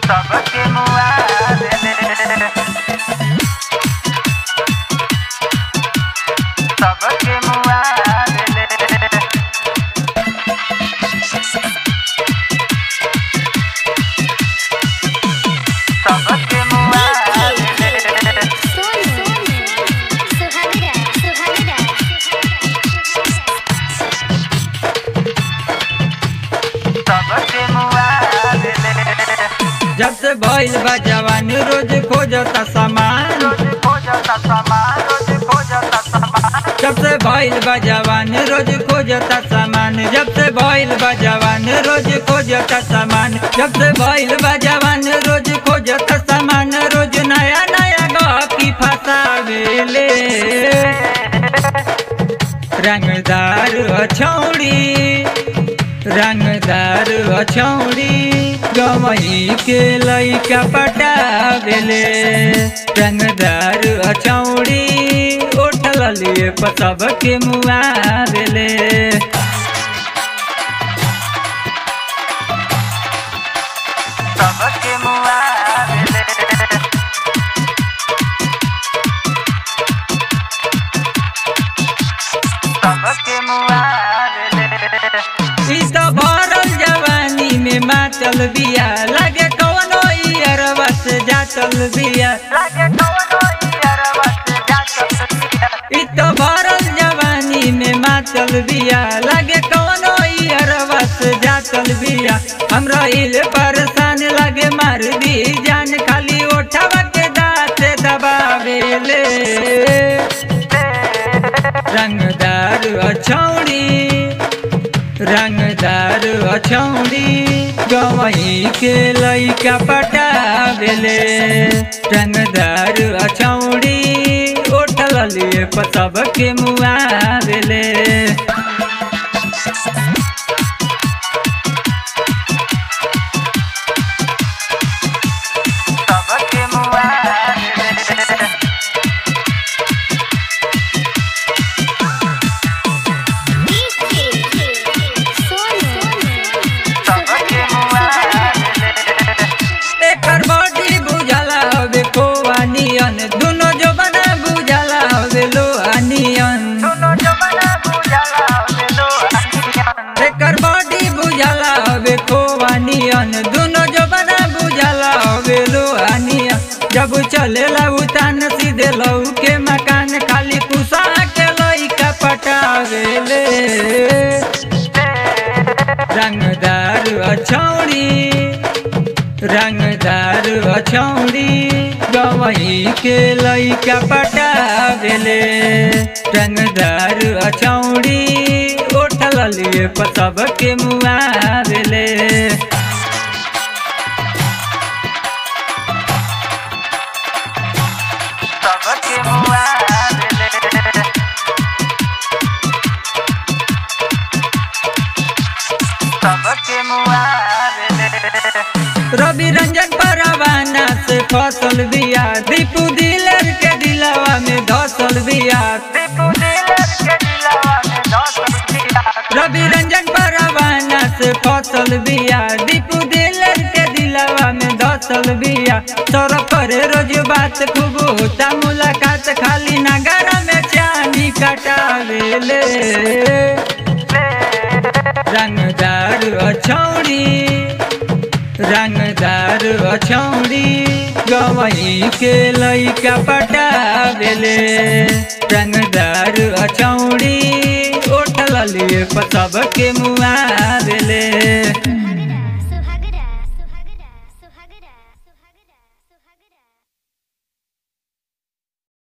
सबके मुआ देले सबके मुआ देले सबके मुआ देले सोनू सुहागरा सुहागरा सबके मुआ देले जब से भइल बा जवान रोज खोजता सामान रोज खोजता सामान रोज खोजता सामान जब से भइल बा जवान रोज खोजता सामान जब से भइल बा जवान रोज खोजता सामान जब से भइल बा जवान रोज खोजता सामान रोज नया नया गपी फसावेले रंगदार छौड़ी रंगदार छौड़ी गवई के लैका पटावेले रंगदार छौड़ी उठल लिए पसब के मुआवेले सबके मुआ देले सबके मुआ देले ई तो भरल जवानी में मातल बिया लगे कौनो अरवा से जातल बिया लागे कौनो यारवा से जात पिया ई तो भरल जवानी में मातल बिया लगे कौनो अरवा से जातल बिया हमरा इल परेशान लगे मार दी जान खाली ओठवा के दाँत दबावेले रंगदार अछौड़ी रंगदार अछौड़ी गवई के लैका पटावेले रंगदार अछौड़ी उठल लिए पसब के मुआवेले सबके मुआ देले सबके मुआ देले एकर बॉडी बुझाला हवे कोआ नियन दुनो जो बना बुझाला हवे लोहा नियन दोनों जमाना बुझाला देलो अनियन एकर बॉडी बुझाला हवे कोआ नियन दुनो जो बना बुझाला हवे लोहा नियन जब चलेला उतान सीधे लऊ के मकान खाली कुसा के लइका पटावेले रंगदार अछौड़ी रंगदार अछौड़ी गवई के लइका पटावेले रंगदार अछौड़ी उठल लिए पसब के मुआवेले सबके मुआ देले सबके मुआ देले रवि रंजन परवाना से फसल बिया दीपू दिलर के दिलवा में धसल बिया दीपू दिलर के दिलवा में दस पिया रवि रंजन परवाना से फसल बिया दीपू दिलर के दिलवा में धसल बिया सौरभ करे रोज बात खूब होता मुलाकात खाली नगर में चांदी कटावेले रंगदार अछौड़ी रंगदार अछौड़ी गवई के लइका पटावेले रंगदार अछौड़ी उठल लिए पसब के मुआवेले